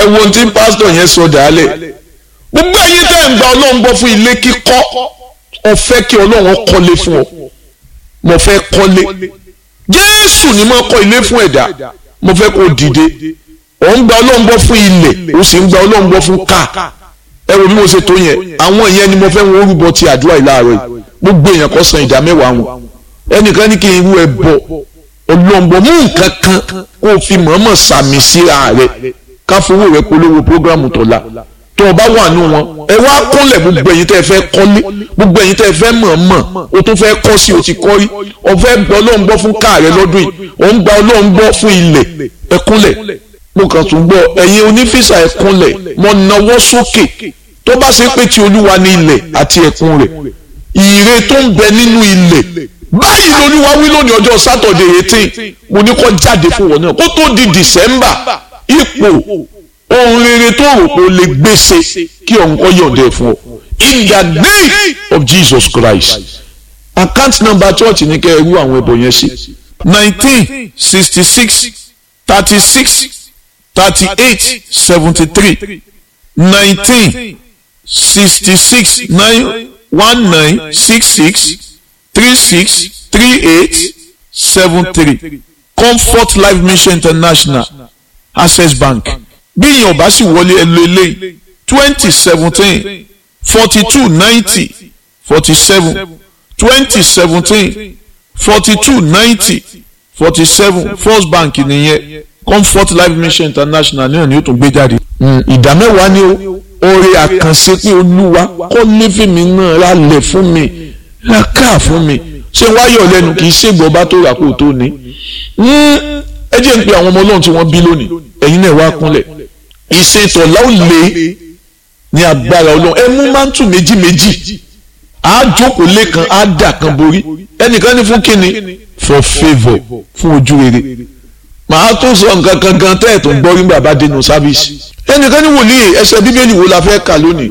wo ohun tí pásítọ̀ yẹn sọ dàálẹ̀ gbogbo ẹ̀yin tẹ́ ń gba ọlọ́run gbọ́ fún ilé kíkọ́ ó fẹ́ kí ọlọ́run kọ́lé fún ọ mo fẹ́ kọ́lé jésù ni mo kọ́ ilé fún ẹ̀dá mo fẹ́ kó dìde ò ń gba ọlọ́run gbọ́ fún ilẹ̀ ó sì ń gba ọlọ́run gbọ́ fún ká ẹ wo bí mo ṣe tó yẹn àwọn ìyẹn ni mo fẹ́ wọn orúbọ ti àdúrà ìlàrọ̀ yìí gbogbo èèyàn kó san ìdá mẹ́wàá wọn ẹnìkan ní kí n rú ẹ bọ ọlọ́ngbọ mú nǹkan kan kó o fi mọ̀ọ́mọ̀ sàmì síra rẹ ká fowó rẹ polówó prógrámù tọ̀la tó o bá wà nù wọn ẹ wá kúnlẹ̀ gbogbo ẹ̀yin tẹ́ ẹ fẹ́ kọ́lé gbogbo ẹ̀yin tẹ́ ẹ fẹ́ mọ̀ọ́mọ̀ o tún fẹ́ kọ́ sí o ti kọ́ rí o fẹ́ gbọ́ ọlọ́run gbọ́ fún káà rẹ lọ́dún yìí o ń gba ọlọ́run gbọ́ fún ilẹ̀ ẹ kúnlẹ̀ mo kàn tún gbọ́ ẹ̀yin onífísà ẹ kúnlẹ̀ mo nawọ́ sókè tó bá ṣe pé ti olúwa ní ilẹ̀ àti ẹ̀kún rẹ̀ ire tó ń bẹ nínú ilẹ̀ báyìí lolúwa wí lónìí ọjọ́ sátọ̀dé eighteen mo ní kó jáde fún wọn náà kó tó di december ipò ohun rere tó rò pé o lè gbèsè kí ọ̀hún kọ́ yọ̀ǹda fún ọ in the name of jesus christ account number church ní kẹ́ ẹ rú àwọn ẹbọ yẹn sí nineteen sixty six thirty six thirty eight seventy three nineteen sixty six nine one nine six six three six three eight seven three comfort life mission international access bank bí èèyàn bá sì wọlé ẹlò eléyìí twenty seventeen forty two ninety forty seven twenty seventeen forty two ninety forty seven first bank nìyẹn comfort life mission international náà ni ó tún gbé jáde. ìdá mẹ́wàá ni ó oore àkànṣe pé olúwa kọ́ léfèmí náà rálẹ̀ fún mi ra káà fún mi ṣé wáyọ̀ lẹ́nu kì í ṣègbọ́ bá tó rà kó tó ní. ẹ jẹ́ ń pe àwọn ọmọ ọlọ́run tí wọ́n bí lónìí ẹ̀yin náà wá kúnlẹ̀ ìṣètò láwùlé ní agbára ọlọ́run ẹ mú mántù méjì méjì á jókòó lẹ́kan á dà kan borí ẹnìkan ní fún kíni for favour fún ojú rere màá tún sọ nǹkan kan gan tẹ́ ẹ̀ tó ń gbọ́ nígbà bá dénú sáfíìsì ẹnìkan ní wòlíì ẹsẹ̀ bíbélì wo la fẹ́ kà lónìí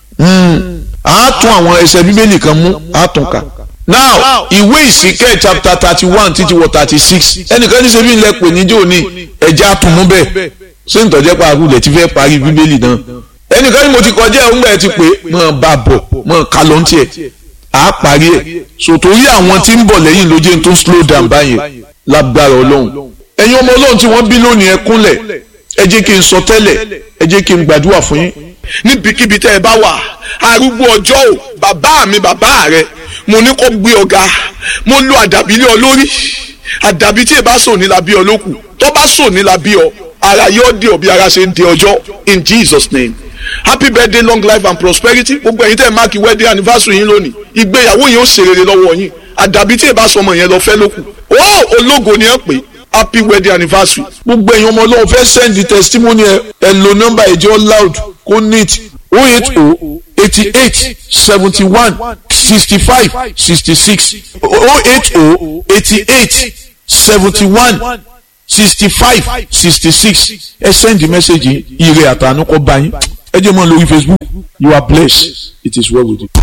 a tún àwọn ẹsẹ̀ bíbélì kan mú a tún kà now ìwé ìsìnkẹ́ chapter thirty one títí wọ thirty six ẹnìkan ní sẹ́bí ńlẹ̀ pè níjó ní ẹja àtúnmú bẹ́ẹ̀ ṣé ń tọ́jẹ́ pa àrùlẹ̀ tí fẹ́ parí bíbélì náà ẹnìkan ní mo ti kọjá ẹ̀ ńgbà ẹ̀ ti pé mọ̀ bá bọ̀ mọ̀ ká ló ń tiẹ̀ à á parí ẹ̀ sòtórí àwọn tí ń bọ̀ lẹ́yìn ló jẹ́ tó slow down báyẹn lágbára ọlọ́run ẹ̀yin ọmọ ọlọ́run tí wọ́n bí lónìí ẹ kúnlẹ̀ ẹ jẹ́ kí n sọ tẹ́lẹ̀ ẹ jẹ́ kí n gbàdúrà fún yín. níbikíbi tẹ́ ẹ bá wà arúgbó ọjọ́ ò bàbá mi bàbá rẹ mo ní kó gbé ọ̀gá mo lo àdàbí lé ọ lórí àdàbí tí ẹ bá sò ní la bí ọ lókù tó bá sò ní la bí ọ ara yóò dé ọ bí ara ṣe ń dé ọjọ́ in Jesus name happy birthday long life and prosperity gbogbo ẹ̀yin tẹ́ ẹ máàkì wedding anniversary yín lónìí ìgbéyàwó yín ó ṣe rere lọ́wọ́ yín àdàbí tí ẹ bá sọmọ yẹn lọ fẹ́ lókù ó ológo ni ẹ pè happy wedding anniversary. gbogbo ẹ̀yin ọmọ ọlọ́run fẹ́ send the testimony ẹ ẹ lo nọ́mbà ẹ̀jẹ̀ loud kó neat o eight o eighty eight seventy one sixty five sixty six o eight o eighty eight seventy one sixty five sixty six ẹ send the message ire àtànú kọ bá yín ẹ jẹ́ mọ́ lórí Facebook you are blessed it is well with you.